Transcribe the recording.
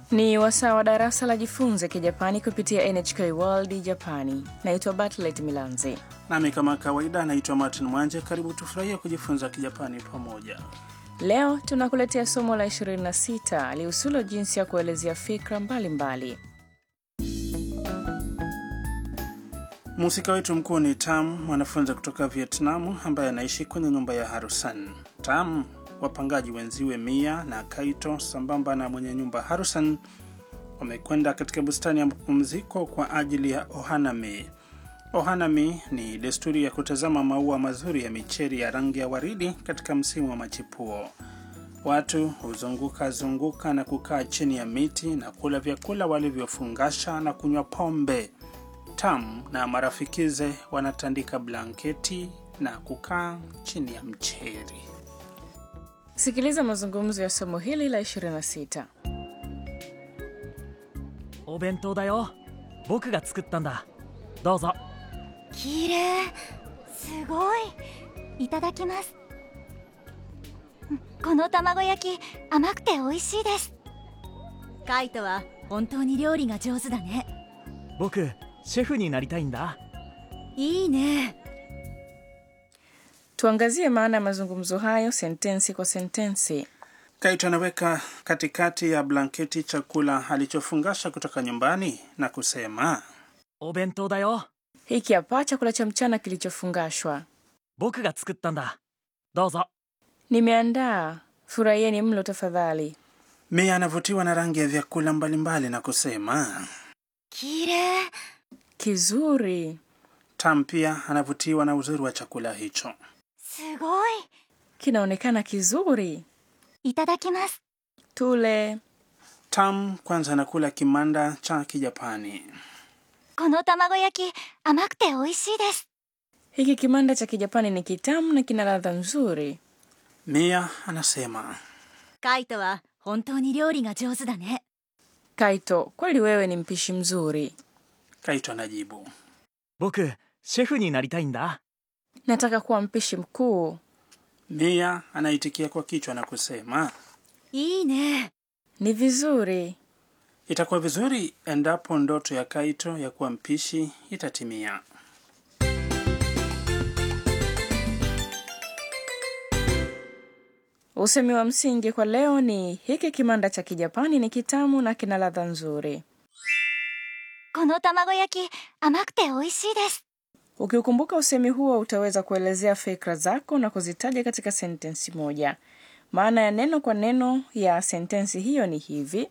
Ni wasaa wa darasa la jifunze Kijapani kupitia NHK World Japani. Naitwa Bartlet Milanzi. Nami kama kawaida naitwa Martin Mwanje. Karibu tufurahie kujifunza Kijapani pamoja. Leo tunakuletea somo la 26 lihusulo jinsi ya kuelezea fikra mbalimbali. Mhusika wetu mkuu ni Tam, mwanafunzi kutoka Vietnamu ambaye anaishi kwenye nyumba ya Harusan. Tam, wapangaji wenziwe Mia na Kaito sambamba na mwenye nyumba Harusan wamekwenda katika bustani ya mapumziko kwa ajili ya ohanami. Ohanami ni desturi ya kutazama maua mazuri ya micheri ya rangi ya waridi katika msimu wa machipuo. Watu huzunguka zunguka na kukaa chini ya miti na kula vyakula walivyofungasha na kunywa pombe. Tam na marafikize wanatandika blanketi na kukaa chini ya mcheri. Sikiliza mazungumzo ya somo hili la 26. お弁当だよ僕が作ったんだどうぞ綺麗すごいいただきますうんこの卵焼き甘くて美味しいですカイトは本当に料理が上手だね僕シェフになりたいんだいいね Tuangazie maana ya mazungumzo hayo sentensi kwa sentensi. Kaito anaweka katikati ya blanketi chakula alichofungasha kutoka nyumbani na kusema お弁当だよ Hiki hapa chakula cha mchana kilichofungashwa. 僕が作ったんだどうぞ Nimeandaa, furahieni mlo tafadhali. Mia anavutiwa na rangi ya vyakula mbalimbali na kusema 綺麗 Kizuri. Tam pia anavutiwa na uzuri wa chakula hicho. すごい Kinaonekana kizuri. いただきます Tule. Tam kwanza anakula kimanda cha Kijapani. この卵焼き甘くて美味しいです Hiki kimanda cha Kijapani ni kitamu na kina ladha nzuri. Mia anasema カイトは本当に料理が上手だね Kaito, kweli wewe ni mpishi mzuri. Kaito anajibu 僕シェフになりたいんだ Nataka kuwa mpishi mkuu. Mia anaitikia kwa kichwa na kusema いいね Ni vizuri. itakuwa vizuri endapo ndoto ya Kaito ya kuwa mpishi itatimia. Usemi wa msingi kwa leo ni hiki kimanda cha Kijapani ni kitamu na kina ladha nzuri. この卵焼き甘くて美味しいです Ukiukumbuka usemi huo utaweza kuelezea fikra zako na kuzitaja katika sentensi moja. Maana ya neno kwa neno ya sentensi hiyo ni hivi: